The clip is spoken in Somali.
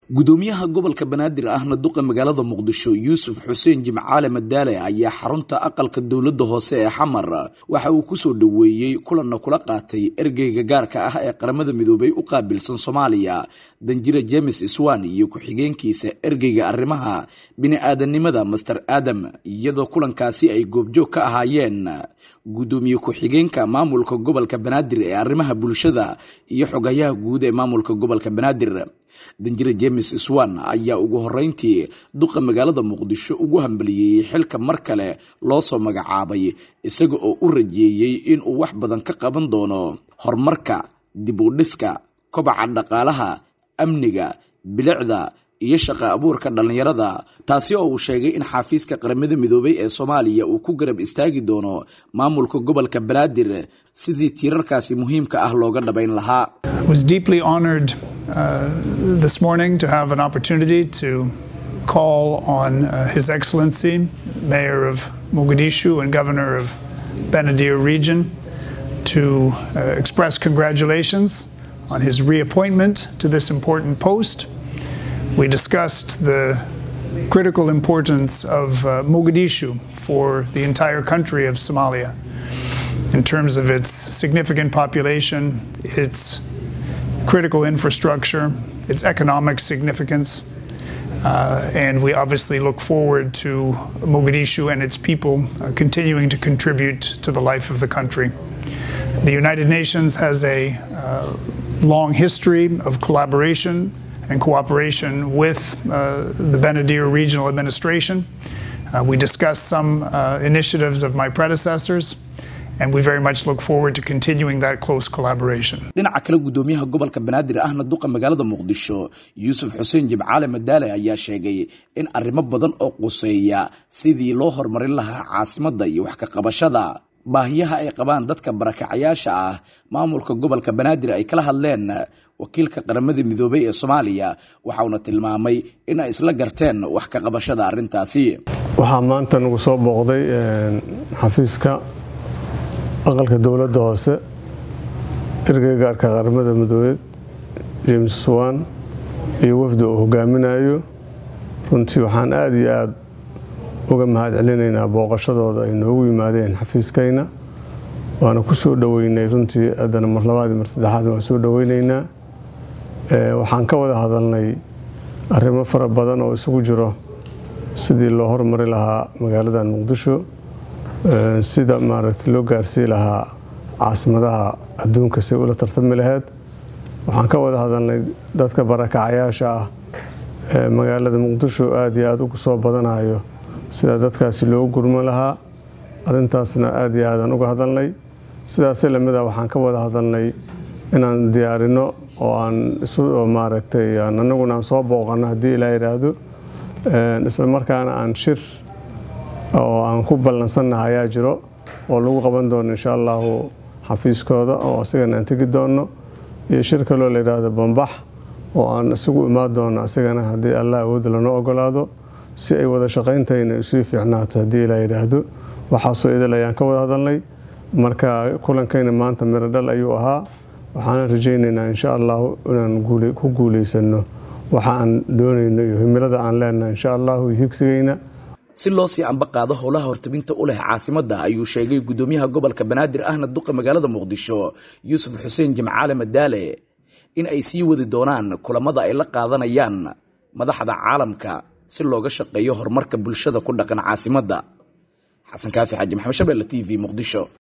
gudoomiyaha gobolka banaadir ahna duqa magaalada muqdisho yuusuf xuseen jimcaale madaale ayaa xarunta aqalka dowladda hoose ee xamar waxa uu kusoo dhoweeyey kulanna kula qaatay ergeyga gaarka ah ee qaramada midoobay u qaabilsan soomaaliya danjira james iswan iyo ku-xigeenkiisa ergeyga arrimaha bini-aadanimada master adam iyadoo kulankaasi ay goobjoog ka ahaayeen gudoomiye ku-xigeenka maamulka gobolka banaadir ee arrimaha bulshada iyo xogayaha guud ee maamulka gobolka banaadir danjire james swan ayaa ugu horeyntii duqa magaalada muqdisho ugu hambaliyeyey xilka mar kale loo soo magacaabay isaga oo u rajeeyey inuu wax badan ka qaban doono horumarka dib u dhiska kobaca dhaqaalaha amniga bilicda iyo shaqa abuurka dhallinyarada taasi oo uu sheegay in xafiiska qaramada midoobay ee soomaaliya uu ku garab istaagi doono maamulka gobolka banaadir sidii tiirarkaasi muhiimka ah looga dhabayn lahaa Uh, this morning to have an opportunity to call on uh, His Excellency, Mayor of Mogadishu and Governor of Benadir Region, to uh, express congratulations on his reappointment to this important post. We discussed the critical importance of Mogadishu for the entire country of Somalia in terms of its significant population, its critical infrastructure, its economic significance, uh, and we obviously look forward to Mogadishu and its people uh, continuing to contribute to the life of the country. The United Nations has a uh, long history of collaboration and cooperation with the Benadir Regional Administration. we discussed some initiatives of my predecessors. and we very much look forward to continuing that close collaboration. dhinaca kale gudoomiyaha gobolka banaadir ahna duqa magaalada muqdisho yuusuf xuseen jimcaale madaale ayaa sheegay in arrimo badan oo quseeya sidii loo horumarin lahaa caasimadda iyo wax ka qabashada baahiyaha ay qabaan dadka barakacayaasha ah maamulka gobolka banaadir ay kala hadleen wakiilka qaramada midoobay ee soomaaliya waxauna tilmaamay in ay isla garteen wax ka qabashada arrintaasi waxaa maanta nagu soo booqday xafiiska aqalka dowladda hoose ergeyga gaarka qaramada midoobeed james swan iyo wafdi uu hogaaminayo runtii waxaan aada iyo aada uga mahad celinaynaa booqashadooda ay noogu yimaadeen xafiiskayna waana ku soo dhoweynay runtii haddana mar labaadii mar saddexaad waan soo dhoweynaynaa waxaan ka wada hadalnay arrimo fara badan oo isugu jiro sidii loo hormari lahaa magaaladan muqdisho sida maaragta loo gaarsii lahaa caasimadaha adduunka si ula tartami laheyd waxaan ka wada hadalnay dadka barakacayaasha ah ee magaalada muqdisho aada iyo aada ugu soo badanayo sida dadkaasi loogu gurman lahaa arintaasna aada iyo aadaan uga hadalnay sidaasi lamid a waxaan ka wada hadalnay inaan diyaarino oo aan isu maaragtay anaguna aan soo booqano haddii ilaa yidhaahdo isla markaana aan shir oo aan ku ballansannaha ayaa jiro oo lagu qaban doono insha allahu xafiiskooda oo asigana aan tegi doono iyo shir kaloo la yidhaahdo bambax oo aan isugu imaan doono asigana haddii allah awood lanoo ogolaado si ay wada shaqayntayna isii fiicnaato haddii ilaa yidhaahdo waxaasoo idil ayaan ka wada hadalnay marka kulankayna maanta miro dhal ayuu ahaa waxaana rajaynaynaa insha allahu inaan ku guulaysano waxa aan doonayno iyo himilada aan leenahay insha allahu iyo higsigayna si loo sii amba qaado howlaha hortabinta u leh caasimadda ayuu sheegay gudoomiyaha gobolka banaadir ahna duqa magaalada muqdisho yuusuf xuseen jimcaale madaale in ay sii wadi doonaan kulamada ay la qaadanayaan madaxda caalamka si looga shaqeeyo horumarka bulshada ku dhaqan caasimadda xasan kaafi xaaji maxamed shabelle t v muqdisho